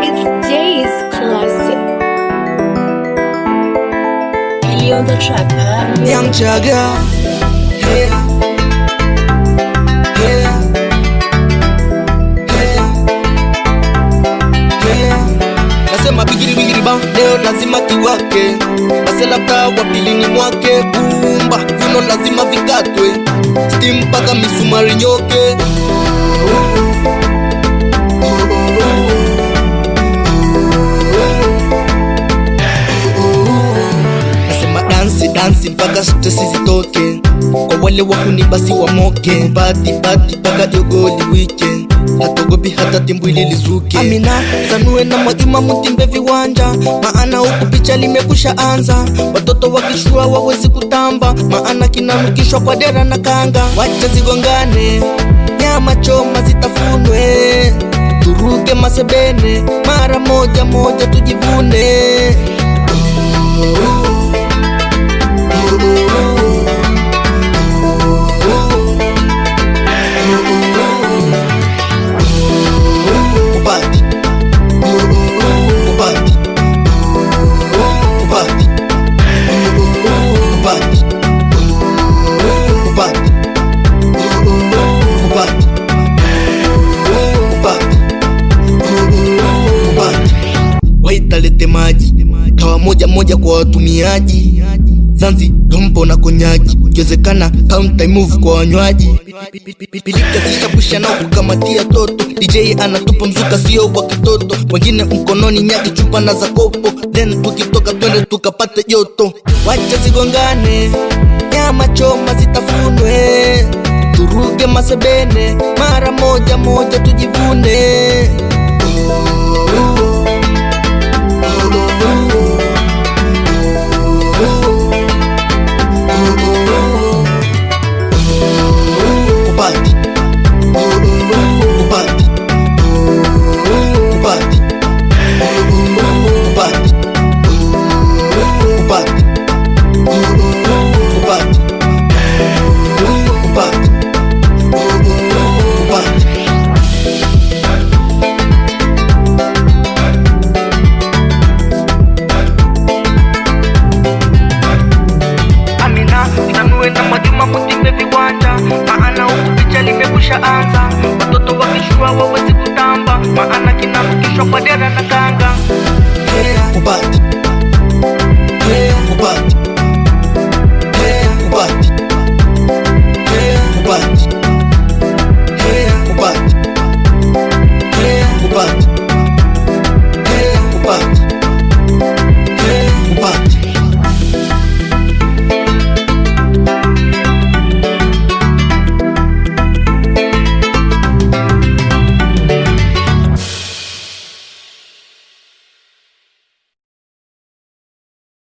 It's Jay's classic. Really on the track, huh? Young Jagger. Yeah. Yeah. Yeah. Yeah. Nasema bigiri bigiri ba leo lazima kiwake base labda wa pilini mwake bumba vino lazima vikatwe stim mpaka misumari nyoke nasema dansi dansi mpaka stresi zitoke kwa wale wahuni basi wamoke bati bati mpaka jogoli weekend hatogopi hata timbwili lizuke amina sanue na mwajuma mutimbe viwanja maana huku picha limekusha anza watoto wakishua wawezi kutamba maana kinanukishwa kwa dera na kanga wacha zigongane nyama choma zitafunwe turuke masebene mara moja moja tujivune Ubati. Ubati. Ubati. Ubati. Ubati. Ubati. Ubati. Ubati. waitalete maji kawa moja moja kwa watumiaji zanzi dompo na konyaki ikiwezekana counter move kwa wanywaji pilika zishabusha nao kukamatia toto dj anatupa mzuka sio wa kitoto wengine mkononi nyaki chupa na za kopo then tukitoka twende tukapate joto wacha zigongane nyama choma zitafunwe turuke masebene mara moja moja tujivune